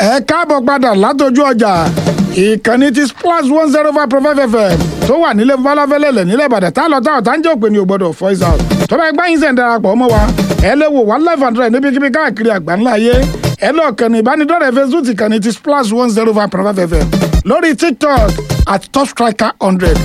ẹ káàbọ̀ padà látọjú ọjà ìkànnì ti splash one zero five point five fm tó wà nílé falafẹ́lẹ́lẹ̀ nílẹ̀ ìbàdàn tá a lọ tá a tá ń jẹ́ òpin ní ògbọ́dọ̀ voice out tó bá ẹgbẹ́ yín sẹ̀ ń darapọ̀ mọ́ wa ẹ lè wò wá live and direct níbikíbi káàkiri àgbáńlá ayé ẹ lọ kànnì ìbánidọ́rẹ̀ẹ́ facebook ìkànnì ti splash one zero five point five fm lórí tiktok at top striker hundred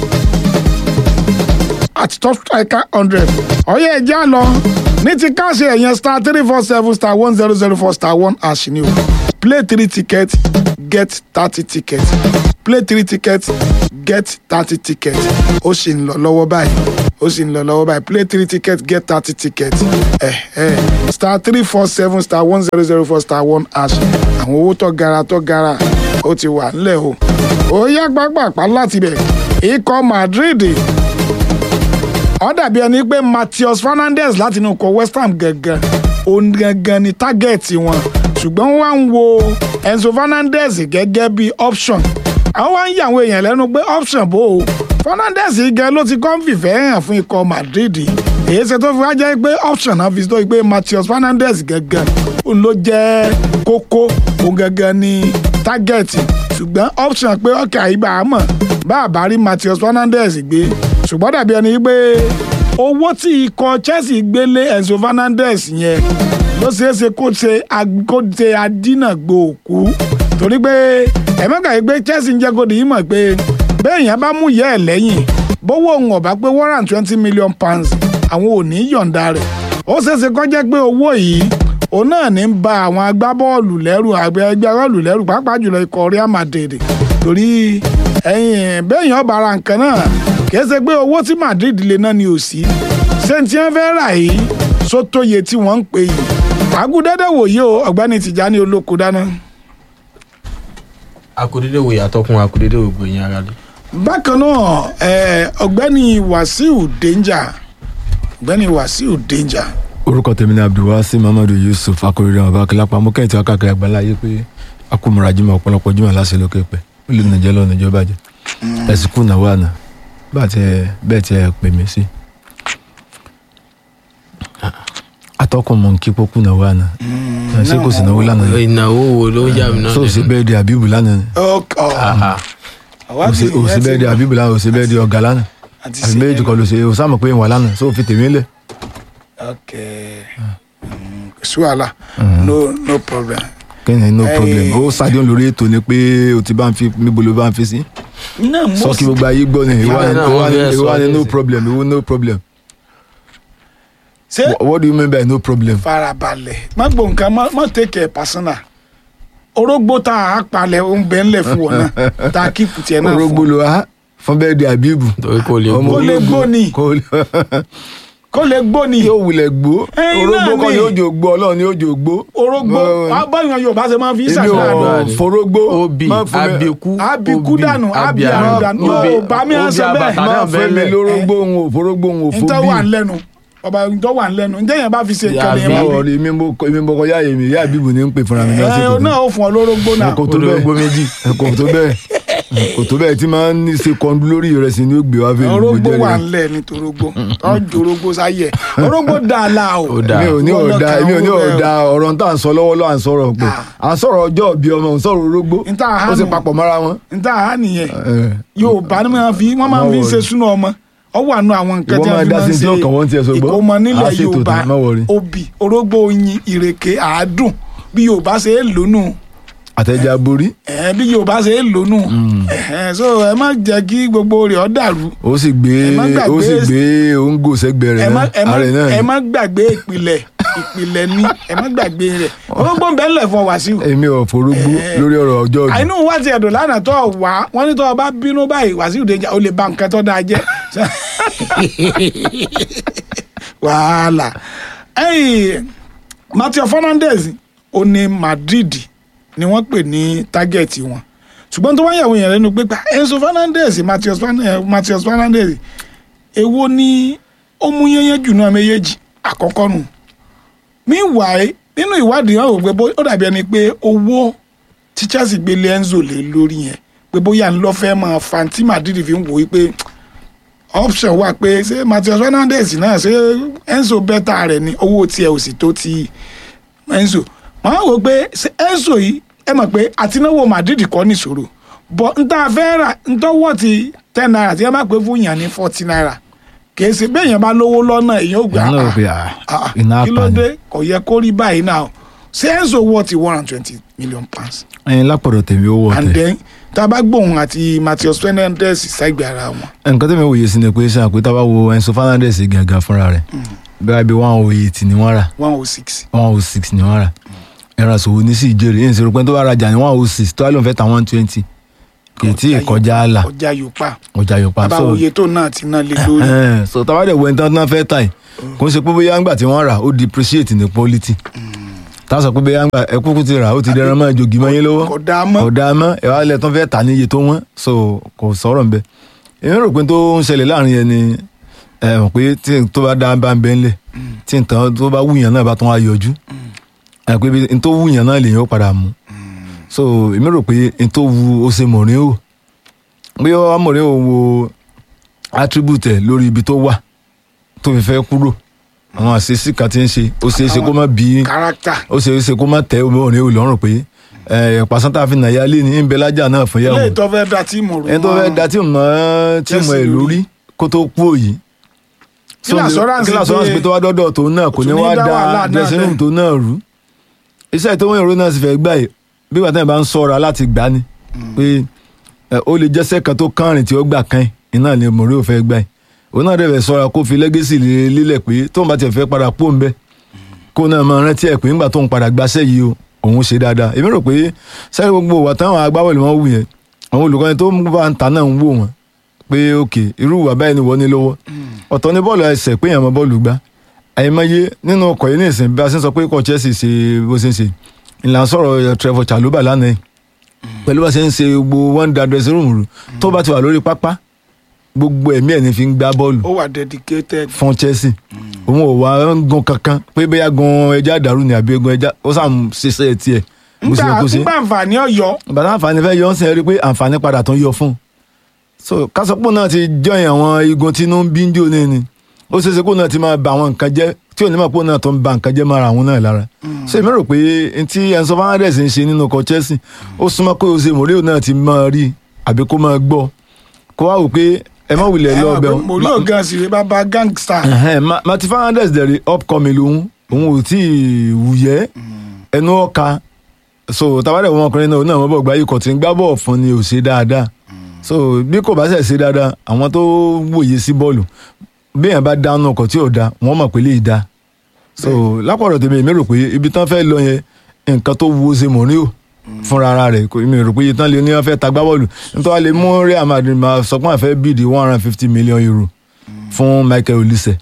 at top striker hundred ọ̀yẹ́ ẹ̀já lọ ní ti káàṣì ẹ̀yẹn star three four seven star one zero zero four star one hash ni o play three tickets get thirty tickets play three tickets get thirty tickets ó sì ń lọ lọ́wọ́ báyìí ó sì ń lọ lọ́wọ́ báyìí play three tickets get thirty tickets eh, eh. star three four seven star one zero zero four star one hash àwọn owó tó gara tó gara ó ti wà nílẹ̀ o ó yá gbàgbàpá láti bẹ̀ ikọ̀ Madrid ó dàbí ẹni pé Matheus Fernandes láti inú ikọ̀ West Ham gẹ́gẹ́ òun gẹ́gẹ́ ni tágẹ́ẹ̀tì wọn ṣùgbọ́n wọ́n wá ń wo Enzo Fernandez gẹ́gẹ́ bí option àwọn wá ń yà àwọn èèyàn lẹ́nu pé option bò ó Fernandes gan ló ti kọ́ ń fìfẹ́ hàn fún ikọ̀ Madrid èyí ṣe tó fi wá jẹ́ pé option náà fi tó pé Matheus Fernandes gẹ́gẹ́ òun ló jẹ́ kókó òun gẹ́gẹ́ ni tágẹ́ẹ̀tì ṣùgbọ́n option pé ọkẹ́ àyíbá àmọ́ bá a bá rí Matheus Fernandes gbé ṣùgbọ́n dàbí ẹni pé owó tí ikọ̀ Chelsea gbélé Enzo Fernandez yẹn ló ṣeé ṣe kó ṣe kó ṣe adínàgbò òkú torí pé ẹ̀mẹ́ka yìí pé Chelsea ń jẹ́ kó dìímọ̀ pé béèyàn bá mú ìyá ẹ̀ lẹ́yìn bówó òun ọ̀bá pé one hundred twenty million pounds àwọn ò ní yọ̀ǹda rẹ̀ ó ṣeé ṣe kó jẹ́ pé owó yìí òun náà ní ń ba àwọn agbábọ́ọ̀lù lẹ́rù ẹgbẹ́ bọ́ọ̀lù lẹ́rù pàápàá jùlọ ikọ̀ Real Madrid torí ẹ̀yìn béèyàn bá ra nǹkan náà kìí ṣe pé owó tí Madrid lè ná ni ò sí ṣé tí wọ́n fẹ́ rà yìí sótóye tí wọ́n ń pè yìí àgùdẹ́dẹ́ wòye o ọ̀gbẹ́ni Tìjání olóko dáná. akudede wo yàtọ̀ kún akudede wo gbẹ̀yìn ara lé. bákan náà ọ̀gbẹ́ni Wàsíù Danger ọ̀gbẹ́ni Wàsíù Danger orúkọ tèmi ni abdulwasi mamadu yusuf akọrẹrẹ ọba akilapa mo kẹ́hìn tí wọ́n káàkiri àgbáńlá yé pé akúmọ̀ra jimá ọ̀pọ̀lọpọ̀ jimá láṣẹ lókè pẹ́ ó lè nàìjẹ́ lọ́nà ìjọba jẹ ẹ̀sìn kù náà wà náà bá tiẹ̀ bẹ́ẹ̀ tiẹ̀ pè mí sí. atọ́kùn mọ̀ nkí pókú náà wà náà ṣé kò sí náwó lánàá ni ìnáwó wo ló ń yà mí náà so ṣe bẹ́ẹ̀ di àbíbù lánàá ni o ṣe bẹ́ẹ̀ di àbíbù lánàá o ṣe bẹ́ẹ̀ di ọ̀gá lánàá àbí méjì kọ́ ló ṣe o sáà mọ̀ pé ìwà lánàá so fi tèmi lẹ̀ ok sí wàhálà no no problem. kẹ́hìn no problem ó sádìọ́n lórí ètò ni pé o ti bá ń fi níbo ló bá ń fi sí. náà mo sọ kí gbogbo ayé gbọ́ ni ìwà ni náà ìwà wọ́n ni fẹ́ sọ ìwà ni no nísìn. problem ìwà no problem ṣe Wha- what do you mean by no problem. farabalẹ̀ má gbọ́ nǹkan má má take it personal orógbó tá a palẹ̀ ó ń bẹ ńlẹ̀ fún wọn náà tá a kíkù tiẹ̀ náà orógbó fún ló wá fún bẹ́ẹ̀ di àbíbù. torí kò lè Ọmọ gbó kó lè gbó ni kó lè- kó lè gbó ni yóò wulẹ̀ gbó Ẹyin orógbó náà kọ́ ni. ni ó jò gbó ọlọ́run ni ó jò gbó. orógbó Mo- báyọ̀ Yorùbá ṣe máa fi èmi ṣàṣàrò ò ni. forógbó obi má fún mi- abiku Abiku obi, dànù, abi abiaru, àrùn dànù. obi, Yóò bá mi obi sọ bẹ́ẹ̀. abata má náà fún mi bẹ́ẹ̀ lórógbó òun ò forógbó òun ò fò ntọ́ wà bí. ńlẹ́nu ọba ntọ́ wà ńlẹ́nu ntẹ́ yẹn bá fi ṣe nǹkan Yàbí. nìyẹn bá báwo rí mi mo èmi mo kọ yá èmi yá àbíbù ní ń pè fúnra mi ẹ lásìkò náà ó fún ọ lórógbó náà kò tó Orógbó bẹ́ẹ̀ méjì. kò tó bẹ́ẹ̀ kò tó bẹ́ẹ̀ tí máa ń ní ṣe kọ́ńdú lórí ìrẹsì ni ó gbé wá fún orógbó jẹ́rìí. wà ńlẹ̀ nítorí orógbó tọ́jú orógbó sáyẹ̀ orógbó dáa la o Ó dáa. mi ò ní Wọ́n ọ̀dà lọ́kàn mi ò ní owó rẹ̀ o. ọ̀dà ọ̀rọ̀ tá à ń sọ lọ́wọ́lọ́wọ́ à ń sọ̀rọ̀ pé à ń sọ̀rọ̀ ọjọ́ òbí ọmọ ò ń sọ̀rọ̀ orógbó Níta àhánu. ó sì papọ̀ mọ́ra wọn. níta àá nìyẹn Eh, Yorùbá ni wọ́n fi wọ́n máa fi ń ṣe súná ọmọ ọ wà nù àwọn nǹkan Ìwọ tí máa wọ́n fi dá máa ń sí tí ṣe ọkàn wọn tiẹ̀ sọ gbọ́. ìkómọ Á nílẹ̀ ṣètò Yorùbá tán, má worry. obì orógbó oyin ìrèké àádùn bí Yorùbá ṣe é lónù àtẹ̀já borí ẹ̀ bí Yorùbá ṣe é lónù ẹ̀ so ẹ má jẹ́ kí gbogbo rẹ̀ ọ́ dàrú ó sì gbé Ẹ má gbàgbé- ó sì gbé òǹgò sẹ́gbẹ̀ẹ́ ẹ rẹ̀ má náà ẹ má ààrẹ náà ẹ ni. má gbàgbé ìpìlẹ̀ ìpìlẹ̀ ní ẹ má gbàgbé rẹ̀ orógbó ń bẹ́ẹ̀ lẹ̀ fún Wàsíù èmi ò forógbó Eh. lórí ọ̀rọ̀ ọjọ́ òbí. àìnú wá ti ẹ̀dùn lánàá tó wá wọ́n ní tó o bá bínú báyìí Wàsíù Danger ó lè ba nǹkan tó dáa jẹ́ wàhálà ẹ̀yìn Matheus Fernandes ó ní Madrid ni wọ́n pè ní tágẹ́ẹ̀tì wọn ṣùgbọ́n tó wá yàwó yẹn lẹ́nu pé pa Enzo Fernandez Matheus Fernan- eh, Matheus Fernandes èwo ni ó mú yẹnyẹn jù náà méjèèjì àkọ́kọ́ nù meanwhile nínú ìwádìí wọn ò pé bó- ó dàbí ẹni pé owó tí Chelsea gbélé Enzo lé lórí yẹn pé bóyá ń lọ fẹ́ máa fa tí Madrid fi ń wò ó pé option wà pé ṣé Matheus Fernandes náà ṣé Enzo bẹ́tà rẹ̀ ni owó tiẹ̀ ò sì tó ti Enzo máa wò pé ṣé Enzo yìí ẹ mọ̀ pé àtináwó Madrid kọ́ nìṣòro bọ̀ n ta fẹ́ rà n tọ́wọ́ ti ten naira tí ẹ bá pè fún yàn ní forty naira kì í ṣe bẹ́ẹ̀ yẹn bá lówó lọ́nà èèyàn ò gbà ìyá náà rò á pé ah, Ah, iná kí ló apani dé kò yẹ kó rí báyìí náà ṣé Enzo wọ́ ti one hundred twenty million pounds ẹyin lápọ̀dọ̀ tèmi ó wọ̀ and tẹ̀ then tá a bá gbóhùn àti Matheus Fernandes sẹ́gbẹ̀ẹ́ ara wọn nǹkan tèmi wòye sí ni pé ṣáà pé tá a bá wo Enzo Fernandez gàgà fúnra rẹ̀ bẹ́ẹ̀ bí one oh eight ni wọ́n rà one oh six one oh six ni wọ́n rà ẹ̀rọ àsòwò ní sí ìjẹ́rìí èyí ń sọ pé tó bá rajà ní one oh six tó wá lóun fẹ́ ta one twenty kì í tí ì kọjá àlà ọjà Yorùbá ọjà Yorùbá bàbá so òye tó náà ti ná lé lórí ẹhẹn, so tá a bá dẹ̀ wo ẹni tán tán fẹ́ tà yìí kò ń ṣe pé bóyá ńgbà tí wọ́n rà ó depreciate ní quality tá a sọ pé bóyá ńgbà ẹ kúkú ti rà ó ti dẹran mọ́ jogi mọ́ yín lọ́wọ́ kò dáa mọ́ kò dáa mọ́ ẹ wá lẹ̀ tán fẹ́ tà ní iye tó wọ́n so kò sọ̀rọ̀ nbẹ èmi rò pé tó ń ṣẹlẹ̀ láàrin yẹn ni ẹ mọ̀ pé tí n tó bá dá bá ń bẹ́ ńlẹ̀ tí n tán tó bá wúyàn náà bá tán wá yọjú ẹ pé n tó wúyàn náà lèyàn ó padà mú so èmi rò pé n tó wu ó ṣe mọ̀rin o bí wọ́n mọ̀rin o wo attribute ẹ̀ lórí ibi tó wà tó fi fẹ́ kúrò àwọn àṣeṣí kan ti ń ṣe ó ṣeé ṣe kó má bí kárátà ó ṣe é ṣe kó má tẹ obìnrin ò lọ́rùn pé ẹ pàṣátà fi nàyà lé ní ìbẹ lájà náà fún yàwó ilé ìtọ́ fẹ́ da tíìmù rú ẹni tó fẹ́ da tíìmù mọ́ tíìmù ẹ̀ lórí kó tó kú òyì. Kí ni assurance kí ni assurance pé pé tó wá dọ́dọ̀ tó náà kò ní kò tún ní wá dá da wàhálà náà dressing room lẹ̀. tó náà rú. iṣẹ́ tó wọ́n èrò náà sì fẹ́ gbà yìí bí wàá tẹ̀ bá ń sọ̀rọ̀ láti gbà ni pé ẹ, ó lè jẹ́sẹ̀ kan tó kánrin tí ó gbà kan yìí iná ni mòrí ò fẹ́ gbà yìí òun náà dẹ̀ fẹ́ sọ̀rọ̀ kó fi lẹ́gẹ́sì lílẹ̀ pé tóun bá tiẹ̀ fẹ́ padà pò ń bẹ́ kó náà máa rántí ẹ̀ pé ńgbà tóun padà gbaṣẹ́ yìí o òun ṣe dáadáa èmi rò pé sẹ́yìn gbogbo wà táwọn agbábọ́ọ̀lù wọn wù yẹn àwọn olùkọ́ni tó ń bá ń ta náà ń wò wọ́n pé òkè irú ìwà báyìí ni wọ́n ní lọ́wọ́ ọ̀tọ̀ ní bọ́ọ̀lù ẹsẹ̀ pé èèyàn mọ bọ́ọ̀lù gbá àìmọye nínú ọkọ̀ yìí nìsín bí a ṣe ń sọ pé ikọ̀ Chelsea ṣe bó ṣe ń ṣe ìlànà sọ̀rọ̀ Trevor Chalobah lánàá yìí pẹ̀lú bá ṣe ń ṣe gbogbo one da dressing room rú tó bá ti wà lórí pápá gbogbo ẹ̀mí ẹ̀ ní fi ń gbá bọ́ọ̀lù ó wà dedicated fún Chelsea òun ò wá ń gun kankan pé bóyá gun ẹja dàrú ni àbí gun ẹja ó sàn ṣiṣẹ́ tiẹ̀ bó ṣe yẹ nígbà kó ṣe nígbà àǹfààní ọ̀yọ́ bàtà àǹfààní fẹ́ yọ ọ́ sìn ẹ́ rí i pé àǹfààní padà tó ń yọ fún un so kásọpọ̀ náà ti jọyìn àwọn igun tí inú ń bí ń jò ní ni ó ṣeé ṣe kó náà ti máa ba àwọn nǹkan jẹ́ tí onímọ̀ pé náà tó ń ba nǹkan jẹ́ mara àwọn náà lára so èmi rò pé n tí Enzo Fernandez ń ṣe nínú ọkọ̀ Chelsea ó súnmọ́ pé Jose Mourinho náà ti máa rí àbí kó máa gbọ́ kó wá wò pé ẹ má wulẹ̀ ẹ lọ mọ̀ ọbẹ̀ pé Mourinho gan sì rí bàbá gangster Martin Fernandez dẹ̀rẹ̀ upcoming lòun òun ò tí ì wùyẹ́ ẹnu ọ̀ka so tabalẹ̀ wọn ọkùnrin náà náà wọ́n bọ̀ gba ikọ̀ tí ń gbá bọ̀ fún ni ò ṣe dáadáa so bí kò bá ṣe ṣe dáadáa àwọn tó wòye sí bọ́ọ̀lù bí èèyàn bá dáná ọkọ̀ tí ò da wọ́n mọ̀ pé lè da so lápọ̀rọ̀ tèmi èmi rò pé ibi tán fẹ́ lọ yẹn nǹkan tó wo ṣe Mourinho fúnra ara rẹ̀ kò èmi rò pé iye tán lè ní wọ́n fẹ́ ta gbá bọ́ọ̀lù nítorí wọ́n lè mú Real Madrid máa sọ pé wọ́n fẹ́ bíìdì one hundred and fifty million euro fún Michael Olise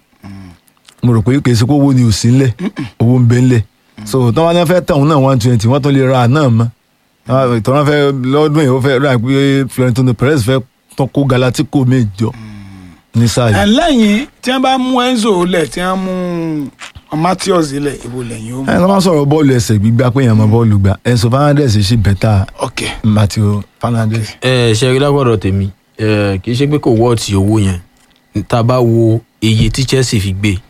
mo rò pé kì í ṣe pé owó ni ò sí ńlẹ̀ owó ń bẹ ńlẹ̀ so tí wọ́n ní wọ́n fẹ́ tẹ̀ wọ́n náà one twenty wọ́n tún lè ra náà mọ́ ìtọ́nà fẹ́ lọ́dún yìí ó fẹ́ rà pé Florentino Perez fẹ́ tán kó Galactico méjọ ní sáà ẹ̀ yìí. lẹ́yìn tí wọ́n bá mú Enzo lẹ̀ tí wọ́n mú Matheus lẹ̀ ibo lẹ́yìn ó mú ẹ̀ ló máa sọ̀rọ̀ bọ́ọ̀lù ẹsẹ̀ gbígbá pé èèyàn mọ bọ́ọ̀lù gbà Enzo Fernandez ṣì bẹ́tà ok Matteo Fernandez. ẹ ṣe rí lágbọ́dọ̀ tèmi ẹ kì í ṣe pé kò wọ́ọ̀tì owó yẹn tá a bá wo iye tí Chelsea fi gbé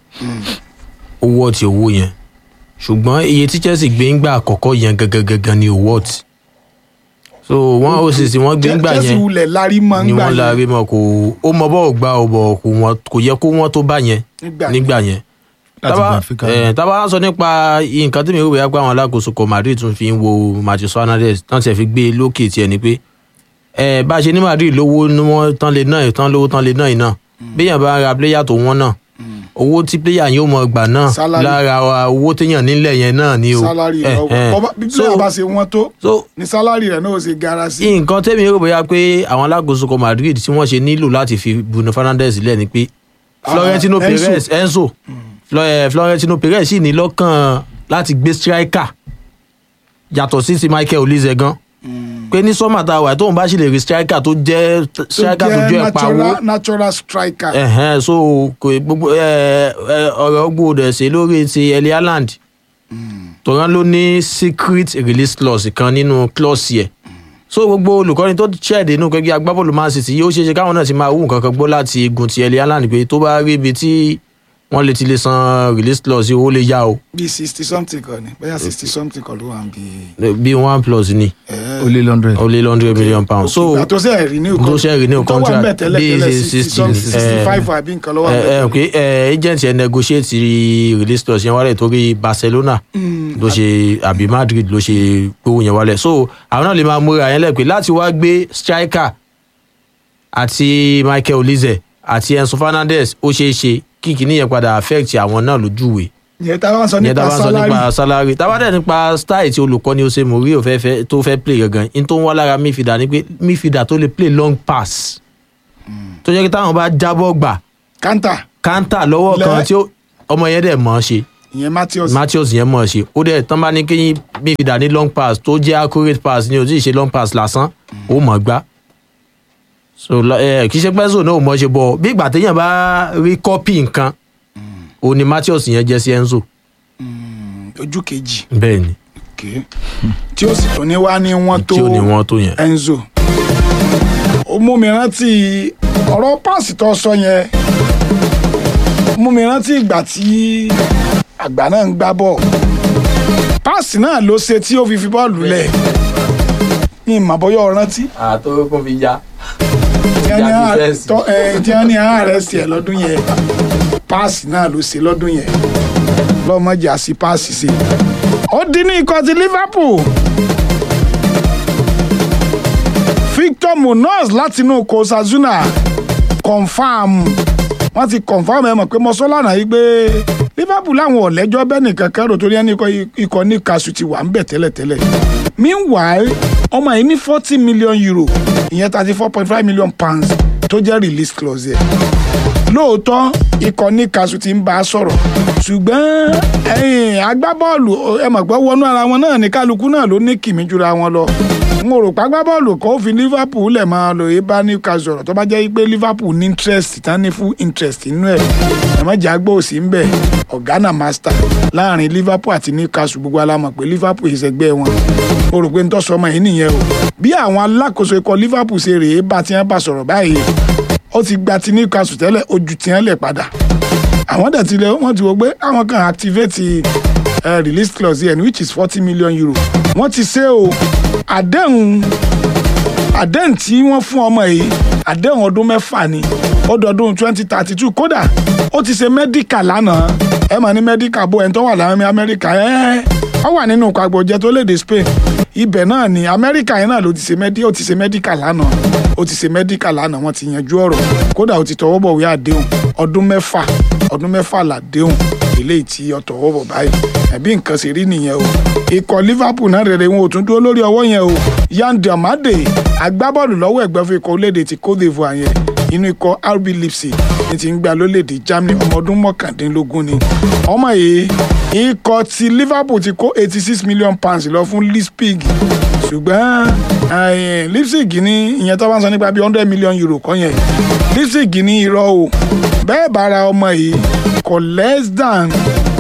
ó wọ́ọ̀tì owó yẹn ṣùgbọ́n iye tí Chelsea gbé ńgbà àkọ́kọ́ yẹn gangan gangan ni ò wọ́ọ̀tì so wọ́n ó sì sí wọ́n gbé ńgbà Chelsea yẹn wulẹ̀ lárí mọ́ ni ńgbà wọ́n yẹn láre mọ́ kò ó mọ bọ́ọ̀ gbá ọ bọ̀ kò wọ́n kò yẹ kó wọ́n tó bá yẹn nígbà nígbà yẹn Láti tábà Benfica. ẹ tábà sọ nípa nǹkan tí mi rò bóyá pé àwọn alákòóso kọ Madrid tún fi ń wo Matheus Fernandes tán tiẹ̀ fi gbé e lókè tiẹ̀ ni pé ẹ bá a ṣe ní Madrid lówó ni wọ́n tán lè náà tán lówó tán lè náà iná béèyàn bá ra pléyà tó wọ́n náà owó tí pléyà yóò mọ gbà náà Salary. lára owó téèyàn nílẹ̀ yẹn náà ni o sálárì Eh, rẹ̀ eh. ọba bí So- player bá ṣe wọ́n tó so ni sálárì rẹ̀ náà ó ṣe gara sí nǹkan tẹ́mi rò bóyá pé àwọn alákòóso kọ Madrid tí wọ́n ṣe nílò láti fi Bruno Fernandes lẹ̀ ni pé Florentino Ah, Enzo. Perez Enzo Flo- eh, Florentino Perez sì ní lọ́kàn láti gbé striker yàtọ̀ sí ti Michael Olise gan pé ní sọ́mà tá a wà tóun bá sì lè rí striker tó jẹ́ striker tó jẹ́ ẹ̀ pawó natural natural striker ẹ̀hẹ́n so kò gbogbo ẹ ẹ ọ̀rọ̀ gbòdò ṣe lórí ti Erling Haaland tòrán ló ní secret release clause kan nínú clause yẹ so gbogbo olùkọ́ni tó ṣẹ̀dẹ̀ inú kẹ́kẹ́ agbábọ́ọ̀lù Man City yóò ṣeéṣe káwọn náà ti máa wú nǹkan kan gbọ́ láti igun ti Erling Haaland pé tó bá rí ibi tí wọ́n lè ti lè san release clause owó lè yá o bíi sixty something kan ni bóyá sixty something kan ló wà bí. bí one plus ni ó lé lọ́ndrẹ̀ ó lé hundred million pounds so ìgbà tó ṣe renew tó ṣe renew tó wà ń bẹ̀ contract tẹ́lẹ̀ bí tẹ́lẹ̀ sixty sixty something sixty five àbí nǹkan ló wà ń ẹ bẹ̀. ẹ pé ẹ agent yẹn negotiate release clause yẹn wálẹ̀ torí Barcelona ló ṣe àbí Madrid ló ṣe gbówó yẹn wálẹ̀ so àwọn náà lè máa múra yẹn lẹ́pẹ́ láti wá gbé striker àti Michael Olise àti Enzo Fernandez ó ṣeé ṣe kí kìíní yẹn padà affect àwọn náà lójúwe ìyẹn tá a bá ń sọ yẹn tá a nípa bá ń sọ salary nípa salary tá a bá dẹ̀ nípa style tí olùkọ́ni Jose Mourinho fẹ́ fẹ́ tó fẹ́ play gangan in tó ń wá lára midfielder ni pé midfielder tó lè play long pass tó jẹ́ kí táwọn bá jábọ́ gbà kanta kántà lọ́wọ́ Lẹ́- kan tí ó- ọmọ yẹn dẹ̀ mọ̀ ọ́ ṣe ìyẹn Matheus Matheus yẹn mọ̀ ọ́ ṣe ó dẹ̀ tán bá ní kí midfielder ní long pass tó jẹ́ accurate pass ni ò tí ì ṣe long pass lásán ó mọ̀ ọ́ gbá so lọ- ẹ, kì í ṣe pẹ́sò náà ò mọ̀ ọ́ ṣe bọ̀ bí ìgbà téèyàn bá rí kọ́pì nǹkan òun ni Matheus yẹn jẹ́ sí Enzo ojú kejì bẹ́ẹ̀ ni okay. tí ó sì tún ní wá ní wọ́n tó tí ó ní wọ́n tó yẹn. Enzo ó mú mi rántí ọ̀rọ̀ páàsì tó sọ yẹn ó mú mi rántí ìgbà tí àgbà náà ń gbá bọ̀ páàsì náà ló ṣe tí ó fi fi bọ́ọ̀lù lẹ̀ ní ìmọ̀bọ́yọ̀ rántí àtọ́ kún fi ya. tí wọ́n ní Ìjà àá- defense. tọ́- ẹ, tí wọ́n ní àárẹ̀ sí ẹ̀ lọ́dún yẹn páàsì náà ló ṣe lọ́dún yẹn lọ́mọdé àti páàsì ṣe ó dín ní ikọ̀ ti Liverpool Victor Munoz látinú Osasuna confam wọ́n ti confam ẹ mọ̀ pé mo sọ lánàá yìí pé Liverpool láwọn ọ̀lẹ́jọ́ bẹ́ẹ̀ nìkan kẹ́rò torí ẹni ikọ̀- ikọ̀ ní kasu ti wà ń bẹ̀ tẹ́lẹ̀tẹ́lẹ̀ meanwhile ọmọ yìí ní forty million euro ìyẹn thirty four point five million pounds tó jẹ́ release clause yẹn lóòótọ́ ikọ̀ ní kasu ti ń bá a sọ̀rọ̀ ṣùgbọ́n ẹ̀yìn agbábọ́ọ̀lù ẹ mọ̀ pé wọnú ara wọn náà ní kálukú náà ló ní kìmí jura wọn lọ n ò rò pé agbábọ́ọ̀lù kan ó fi Liverpool lẹ̀ máa lò é bá Newcastle sọ̀rọ̀ tó bá jẹ́ pé Liverpool ní interest tán ní full interest nínú ẹ̀ ẹ̀ mọ̀ jà gbọ́ òsì ń bẹ̀ ọ̀gánà master láàrin Liverpool àti Newcastle gbogbo alámọ̀ pé Liverpool ìṣẹ̀gbẹ́ wọn mo rò pé ń tọ́sọ ọmọ yìí nìyẹn o bí àwọn alákòóso ikọ̀ Liverpool ṣe rèé bá tiẹ̀ bá sọ̀rọ̀ báyìí ó ti gba ti Newcastle tẹ́lẹ̀ ojú tiẹ̀ lẹ̀ padà àwọn dẹ̀ ti lẹ wọ́n ti wò pé àwọn kan activate uh, release clause yẹn which is forty million euro wọ́n ti ṣe o àdéhùn àdéhùn tí wọ́n fún ọmọ yìí àdéhùn ọdún mẹ́fà ni ọdọọdún twenty thirty two kódà ó ti ṣe medical lánàá ẹ mà ní medical bó ẹni tó wà láwọn amẹ́ríkà ẹ ọ wà nínú ìpàgbọ́jẹ tó léde Spain ibẹ̀ náà ni amẹ́ríkà yẹn náà ló ti ṣe medi ó ti ṣe medical lánàá ó ti ṣe medical lánàá wọ́n ti yanjú ọ̀rọ̀ kódà ó ti tọwọ́ bọ̀wé àdéhùn ọdún mẹ́fà ọdún mẹ́fà làdéhùn eléyìí tí ó tọwọ́ bọ̀ báyìí ẹ̀bí nǹkan ṣe rí nìyẹn o ikọ̀ Liverpool náà rere wọn ò tún dúró lórí ọwọ́ yẹn o Yan Diomande agbábọ́ọ̀lù lọ́wọ́ ẹ̀gbẹ́ fún ikọ̀ orílẹ̀-èdè ti Cote d'Ivoire yẹn inú ikọ̀ RB Leipzig ní ti ń gba lórílẹ̀-èdè Germany ọmọ ọdún mọ́kàndínlógún ni ọmọ yìí ikọ̀ ti Liverpool ti kó eighty six million pounds lọ fún Leipzig ṣùgbọ́n eh, Leipzig ní ìyẹn tó bá ń sọ nípa bíi hundred million euro kọ́ yẹn Leipzig ní irọ́ o bẹ́ẹ̀ bá ra ọmọ yìí kò less than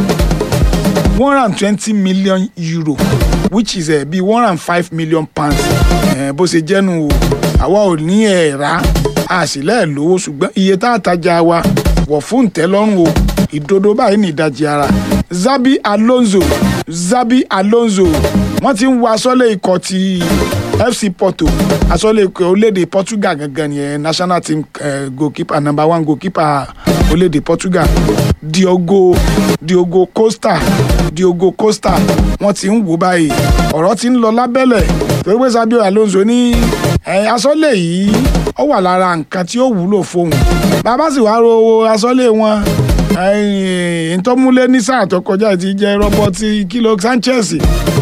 one hundred and twenty million euro which is uh, bíi one hundred and five million pounds uh, bó ṣe jẹ́nu o àwa ò ní ẹ̀ rà á sì lẹ́ẹ̀ lówó ṣùgbọ́n iye tá a tajà wa wọ̀ fún ìtẹ́lọ́rùn o ìdodo báyìí ní ìdajì ara Zabi Alonso Zabi Alonso wọ́n ti ń wọ aṣọ́lé ikọ̀ ti FC Porto aṣọ́lé ikọ̀ orílẹ̀-èdè Portugal gangan ni national team uh, goalkeeper number one goalkeeper orílẹ̀-èdè Portugal Diogo Diogo Costa Diogo Costa wọ́n ti ń wò báyìí ọ̀rọ̀ ti ń lọ lábẹ́lẹ̀ torí pé Sabio Alonso ní ẹ asọ́lé yìí ó wà lára nǹkan tí ó wúlò fóun bàbá sì wá ro asọ́lé wọn ẹ̀yìn tó múlé ní sáà tó kọjá ti jẹ́ rọ́bọ́tì kìlọ̀ Sanchez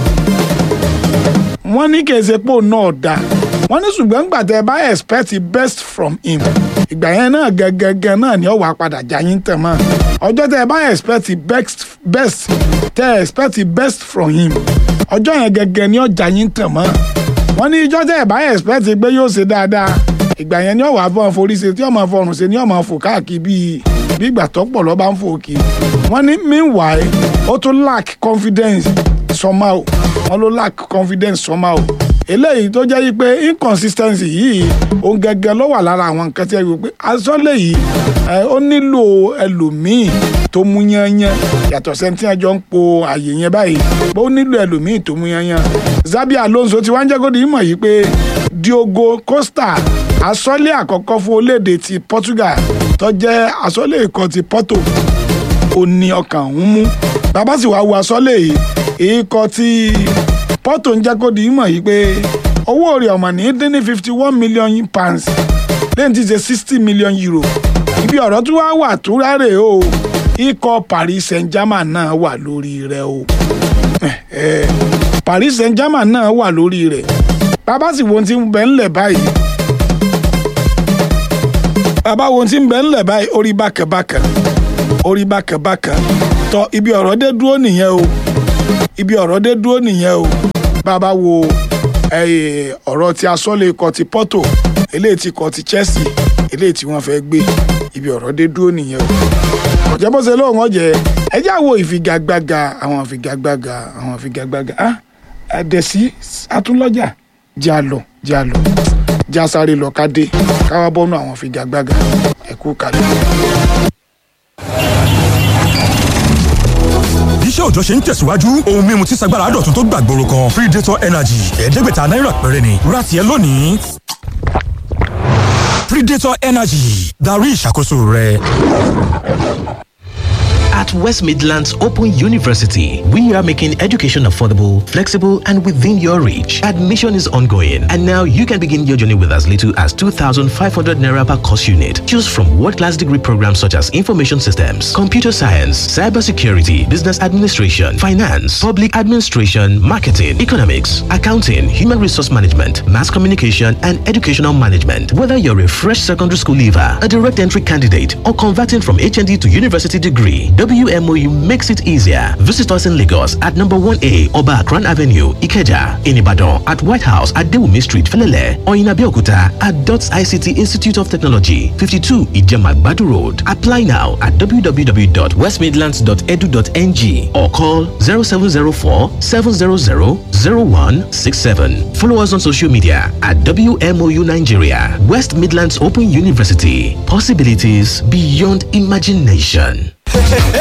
wọ́n ní kèsè pò náà dá wọ́n ní ṣùgbọ́n gbà tẹ́ ẹ bá expect the best from him ìgbà yẹn náà gẹ́gẹ́gẹ́ náà ni ó wàá padà já yín tẹ̀ mọ́ ọjọ́ tẹ́ ẹ bá expect the best best tẹ́ ẹ expect the best from him ọjọ́ yẹn gẹ́gẹ́ ni ó já yín tẹ̀ mọ́ wọ́n ní ìjọ́ tẹ́ ẹ bá expect pé yóò ṣe dáadáa ìgbà yẹn ni ó wàá fọ́n forí ṣe tí ó máa fọrùn ṣe ni ó máa fò káàkiri bíi bí ìgbà tó pọ̀ lọ́ bá ń fò kí wọ́n ní meanwhile ó tún lack confidence somehow wọ́n ló lack confidence somehow eléyìí tó jẹ́ pé inconsistency yìí òun gẹ́gẹ́ ló wà lára àwọn nǹkan tí ẹ wò pé asọ́lẹ̀ yìí ẹ, ó nílò ẹlòmíì tó mú yányán yàtọ̀ sẹ́ni tí wọ́n jọ ń po àyè yẹn báyìí bó nílò ẹlòmíì tó mú yányán Xabi Alonso ti wá ń jẹ́ kó di mọ̀ yìí pé Diogo Costa asọ́lé àkọ́kọ́ fún orílẹ̀-èdè ti Portugal tó jẹ́ asọ́lé ikọ̀ ti Porto ó ní ọkàn ń mú bàbá sì wá wo asọ́lé yìí ikọ̀ ti Porto ń jẹ́ kó di mọ̀ yìí pé owó rẹ̀ ọ̀mọ̀ ní dín ní fifty one million pounds lẹ́yìn tí í ṣe sixty million euro ibi ọ̀rọ̀ tí wàá wà tó rárẹ̀ o ikọ̀ Paris Saint-Germain náà wà lórí rẹ̀ o Paris Saint-Germain náà wà lórí rẹ̀ bàbá sì wo ohun tí ń bẹ ńlẹ̀ báyìí bàbá wo ohun tí ń bẹ ńlẹ̀ báyìí orí bákàbákà orí bákàbákà tọ ibi ọ̀rọ̀ dé dúró nìyẹn o ibi ọ̀rọ̀ dé dúró nìyẹn o bàbá wo ọ̀rọ̀ tí asọ́lé ikọ̀ ti Porto eléyìí tí ikọ̀ ti Chelsea eléyìí tí wọ́n fẹ́ gbé ibi ọ̀rọ̀ dé dúró nìyẹn o ọ̀jẹ̀ bó ṣe lóun ọ̀jẹ̀ ẹjẹ́ àwo ìfigagbága àwọn ìfigagbága àwọn ìfigagbága ah àdẹ̀sí atúnlọ́jà jẹ́ àlọ́ jẹ́ àlọ́ jẹ́ àsáré lọ ká dé káwá bọ́nú àwọn ìfigagbága ẹ̀kú kalẹ̀. iṣẹ́ òòjọ́ ṣe ń tẹ̀síwájú ohun mímu tí sagbára dọ̀tun tó gbàgbóró kan predator energy ẹ̀ẹ́dẹ́gbẹ̀ta náírà péré ni ra tiẹ̀ lónìí. predator energy darí ìṣàkóso rẹ. At West Midlands Open University, we are making education affordable, flexible, and within your reach. Admission is ongoing, and now you can begin your journey with as little as 2,500 naira per course unit. Choose from world-class degree programs such as information systems, computer science, cybersecurity, business administration, finance, public administration, marketing, economics, accounting, human resource management, mass communication, and educational management. Whether you're a fresh secondary school leaver, a direct entry candidate, or converting from HND to university degree, WMOU makes it easier. Visit us in Lagos at number 1A Oba Akran Avenue, Ikeja, in Ibadan at White House at Dewumi Street, Felele, or in Abeokuta at DOTS ICT Institute of Technology, 52 Ijemagbadu Road. Apply now at www.westmidlands.edu.ng or call 0704 700 0167. Follow us on social media at WMOU Nigeria, West Midlands Open University. Possibilities beyond imagination.